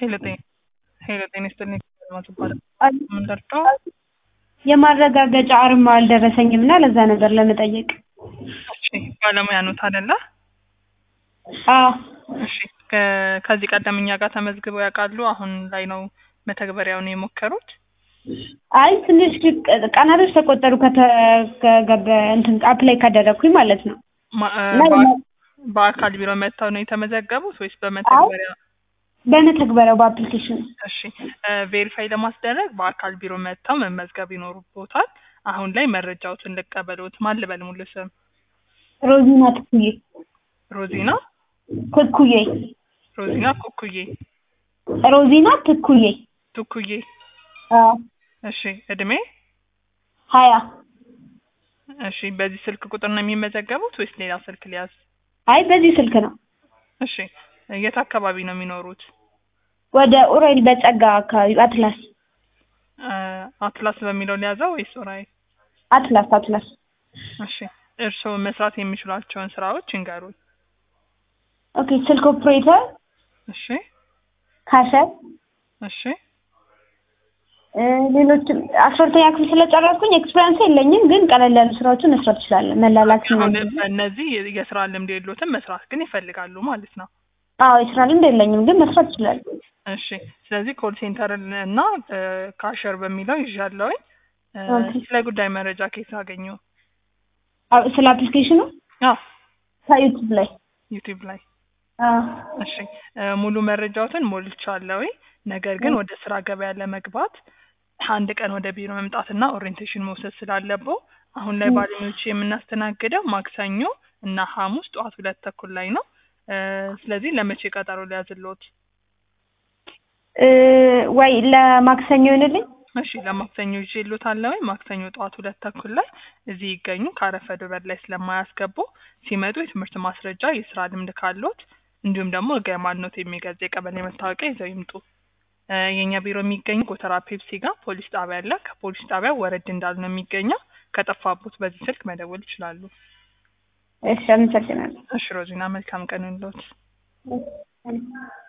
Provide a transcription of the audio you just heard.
ሄሎ ጤና ሄሎ ጤና ይስጥልኝ ማትባል ምን ደርሰው የማረጋገጫ አርማ አልደረሰኝም እና ለዛ ነበር ለመጠየቅ። እሺ ባለሙያ ኖት አይደለ? አዎ እሺ ከ- ከዚህ ቀደም እኛ ጋር ተመዝግበው ያውቃሉ? አሁን ላይ ነው መተግበሪያውን የሞከሩት? አይ ትንሽ ቀናቶች ተቆጠሩ ከተገበ እንትን አፕላይ ካደረግኩኝ ማለት ነው። ማ- እ፣ እና በአ- በአካል ቢሮ መጥተው ነው የተመዘገቡት ወይስ በመተግበሪያ? በመተግበሪያው በአፕሊኬሽን እሺ ቬሪፋይ ለማስደረግ በአካል ቢሮ መጥተው መመዝገብ ይኖሩቦታል። አሁን ላይ መረጃዎትን ልቀበሉት። ማን ልበል ሙሉ ስም? ሮዚና ትኩዬ ሮዚና ትኩዬ ሮዚና ኩኩዬ ሮዚና ትኩዬ ቱኩዬ። አዎ እሺ እድሜ? ሀያ እሺ በዚህ ስልክ ቁጥር ነው የሚመዘገቡት ወይስ ሌላ ስልክ ሊያዝ? አይ በዚህ ስልክ ነው። እሺ የት አካባቢ ነው የሚኖሩት? ወደ ኡራኤል በጸጋ አካባቢ አትላስ እ፣ አትላስ በሚለው ሊያዘው ወይስ ራይ? አትላስ አትላስ እሺ እርስዎ መስራት የሚችሏቸውን ስራዎች ይንገሩኝ። ኦኬ ስልክ ኦፕሬተር እሺ ካሸር እሺ እ፣ ሌሎችም አስራ ሁለተኛ ክፍል ስለጨረስኩኝ ኤክስፔሪንስ የለኝም፣ ግን ቀለል ያሉ ስራዎችን መስራት እችላለሁ። መላላክ አሁን ምናምን። እነዚህ የስራ ልምድ የሎትም መስራት ግን ይፈልጋሉ ማለት ነው። አዎ የስራ ልምድ የለኝም፣ ግን መስራት እችላለሁ። እሺ ስለዚህ ኮል ሴንተር እና እ፣ ካሸር በሚለው ይዣለሁኝ። እ፣ ኦኬ። ስለ ጉዳይ መረጃ ከየት አገኙ? አዎ፣ ስለ አፕሊኬሽኑ አዎ ከዩቱብ ላይ ዩቲዩብ ላይ አዎ። እሺ እ፣ ሙሉ መረጃዎትን ሞልቻለሁ። ነገር ግን ወደ ስራ ገበያ ለመግባት አንድ ቀን ወደ ቢሮ መምጣትና ኦሪየንቴሽን መውሰድ ስላለበው አሁን ላይ ባለሙያዎች የምናስተናግደው ማክሰኞ እና ሐሙስ ጠዋት ሁለት ተኩል ላይ ነው። እ፣ ስለዚህ ለመቼ ቀጠሮ ሊያዝልዎት? እ፣ ወይ ለማክሰኞ ይሆንልኝ? እሺ ለማክሰኞ ይዤልዎታለሁ። ማክሰኞ ጠዋት ሁለት ተኩል ላይ እዚህ ይገኙ። ካረፈዱ በር ላይ ስለማያስገቡ ሲመጡ የትምህርት ማስረጃ፣ የስራ ልምድ ካሎት እንዲሁም ደግሞ ህጋዊ ማንነት የሚገልጽ የቀበሌ መታወቂያ ይዘው ይምጡ። እ፣ የእኛ ቢሮ የሚገኙ ጎተራ ፔፕሲ ጋር ፖሊስ ጣቢያ አለ። ከፖሊስ ጣቢያ ወረድ እንዳሉ ነው የሚገኘው። ከጠፋቦት በዚህ ስልክ መደወል ይችላሉ። እሺ አመሰግናለሁ። እሺ ሮዚና መልካም ቀን ይሁንልዎት። እሺ።